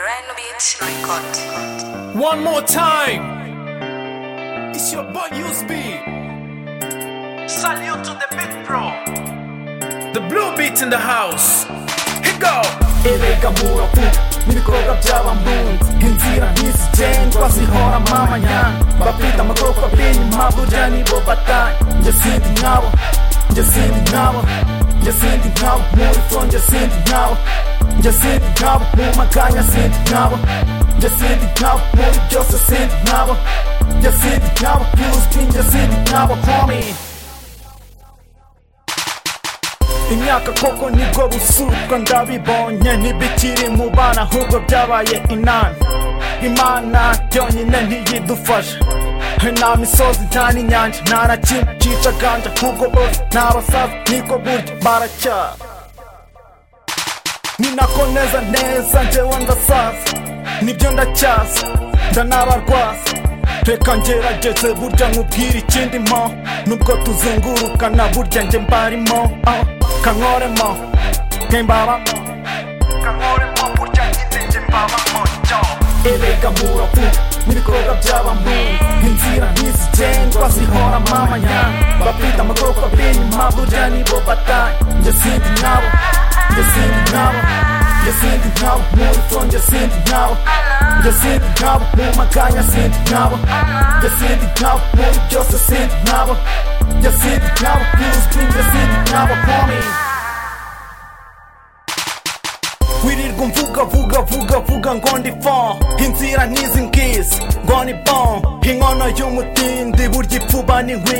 Rhino Beach Record. One more time. It's your boy Newsbeat. Salute to the big bro. The blue beat in the house. Here go. irega murapu n'ibikorwa by'abahungu inzira ntizigengwa zihora amamanya bafite amakorokobini mpaburya nibo batanye njye sindi nkabo njye sindi nkabo njye sindi nkabo muri fo njye sindi nkabo njye sindi nkabo mu makanya sindi nkabo njye sindi nkabo muri byose sindi nkabo njye sindi nkabo yuzwi njye sindi nkabo homie imyaka koko nibwo busubwa ndabibonye ntibikiri mu bana ahubwo byabaye inani imana yonyine ntiyidufasha nta misozi nta n'inyanja nta na kimwe cyica ganja kuko bose nta basaza niko burya baracyara ni nako neza neza njyewe ndasaza nibyo ndacyaza ndanabarwaza reka ngerageze burya nkubwire ikindi mo nubwo tuzunguruka na burya njye mbarimo ah, kankoremo kembabamo kankoremo burya nyine njye mbabamo yo erega murapu n'ibikorwa by'abamuntu inzira ntizigengwa zihora amamanya bafite amakorokobini mpaburya nibo batanye njye sindi nkabo njye sindi nkabo njye sindi nkabo muri fo njye sindi nkabo njye sindi nkabo mu makanya sindi nkabo njye sindi nkabo muri byose sindi nkabo njye sindi nkabo yuzwi njye sindi nkabo homie wirirwa mvuga vuga vuga vuga ngo ndi fon inzira n'izi ngizi ngo ni bon inkono y'umutindi burya ipfuba ni nkwi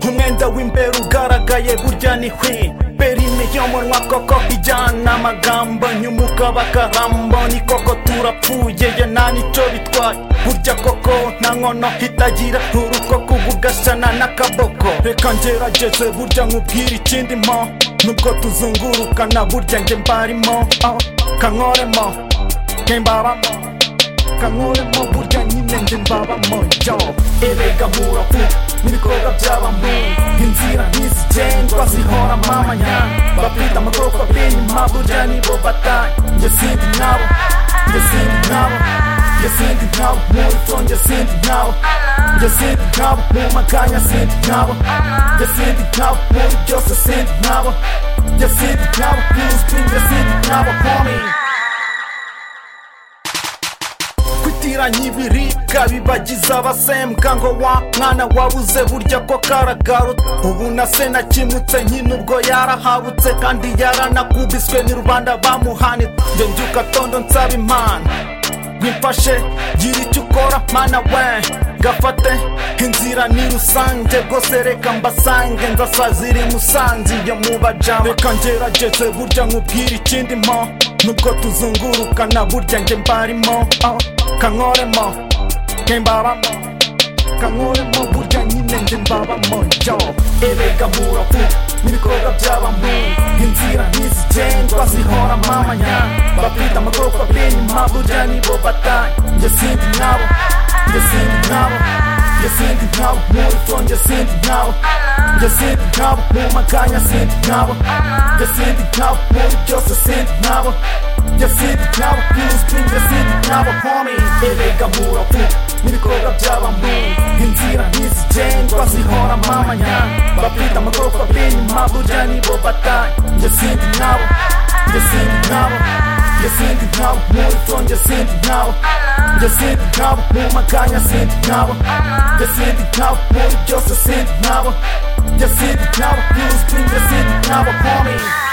umwenda w'imbere ugaragaye burya ni hwi berine y'umunwa koko ijyana amagambo nyumuka bakarambo ni koko turapfuye ye nta nicyo bitwaye burya koko nta nkono itagira uruko kubugasana n'akaboko reka ngerageze burya nkubwire ikindi mo nubwo tuzunguruka na burya njye mbarimo ah, kankoremo kembabamo kankoremo burya nyine njye mbabamo yo erega murapu n'ibikorwa by'abamuntu inzira ntizigengwa zihora amamanya bafite amakorokobini mpaburya nibo batanye njye sindi nkabo njye sindi nkabo njye sindi nkabo muri fo njye sindi nkabo njye sindi nkabo mu makanya sindi nkabo njye sindi nkabo muri byose sindi nkabo njye sindi nkabo yuzwi njye sindi nkabo homie kwitiranya ibiribwa bibagiza abasembwa ngo wa mwana wabuze burya ko karagarutse ubu na se nakimutse nyine ubwo yarahabutse kandi yaranakubiswe ni rubanda bamuhanitse njye mbyuka tondo nsaba imana mwifashe gira icyo ukora mana we gafate inzira ni rusange rwose reka mbasange nzasazira imusanze iyo mubajama reka ngerageze burya nkubwire ikindi mo nubwo tuzunguruka na burya njye mbarimo ah, kankoremo kembabamo kankoremo burya nyine njye mbabamo yo erega murapu n'ibikorwa by'abamuntu inzira ntizigengwa zihora amamanya bafite amakorokobini mpaburya nibo batanye njye sindi nkabo njye sindi nkabo njye sindi nkabo muri fo njye sindi nkabo njye sindi nkabo mu makanya sindi nkabo njye sindi nkabo muri byose sindi nkabo njye sindi nkabo yuzwi njye sindi nkabo homie erega murapu n'ibikorwa by'abamuntu inzira ntizigengwa zihora amamanya bafite amakorokobini mpaburya nibo batanye njye sindi nkabo njye sindi nkabo njye sindi nkabo muri fo njye sindi nkabo njye sindi nkabo mu makanya sindi nkabo njye sindi nkabo muri byose sindi nkabo njye sindi nkabo yuzwi njye sindi nkabo homie